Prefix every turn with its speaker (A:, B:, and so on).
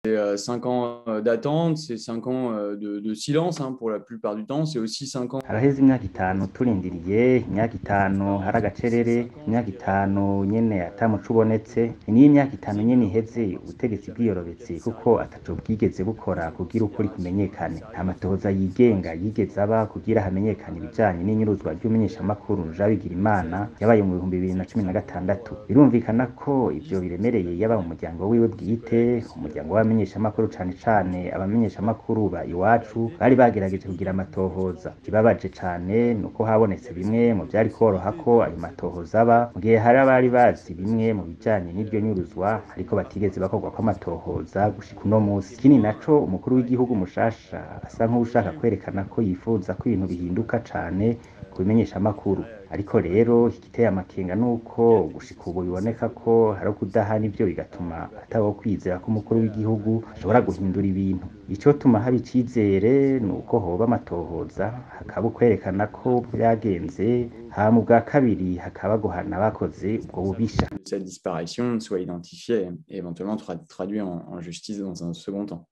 A: C'est 5 ans d'attente, c'est 5 ans de, de silence hein, pour la plupart du temps, c'est aussi 5 ans.
B: haraheze imyaka itanu turindiriye imyaka itanu hari agacerere imyaka itanu nyene ata muco ubonetse niyo imyaka itanu nyene iheze ubutegetsi bwiyorobetse kuko ataco bwigeze bukora kugira ukuri kumenyekane nta matohoza yigenga yigeze aba kugira hamenyekane ibijanye n'inyuruzwa ry'umumenyeshamakuru Jean Bigirimana yabaye mu bihumbi bibiri na cumi na gatandatu birumvikana ko ivyo biremereye yaba mu muryango wiwe bwite umuryango w'abamenyeshamakuru cane cane abamenyeshamakuru ba iwacu bari bagerageje kugira amatohoza ikibabaje cane nuko habonetse bimwe mu vyari koroha ko ayo matohoza aba mu gihe hari abari bazi bimwe mu bijanye n'iryo nyuruzwa ariko batigeze bakorwa kw'amatohoza gushika uno musi ikindi naco umukuru w'igihugu mushasha asa nk'uwushaka kwerekana ko yifuza ko ibintu bihinduka cane ku bimenyeshamakuru ariko rero igiteye amakenga nuko gushika ubu biboneka ko hari ukudahana ivyo bigatuma atabaho kwizera ko umukuru w'igihugu ashobora guhindura ibintu icotuma haba icizere nuko hoba amatohoza hakaba ukwerekana ko vyagenze hama ubwa kabiri hakaba guhana abakoze ubwo bubisha
A: Cette disparition soit identifiée et éventuellement tra- traduite en, en justice dans un second temps.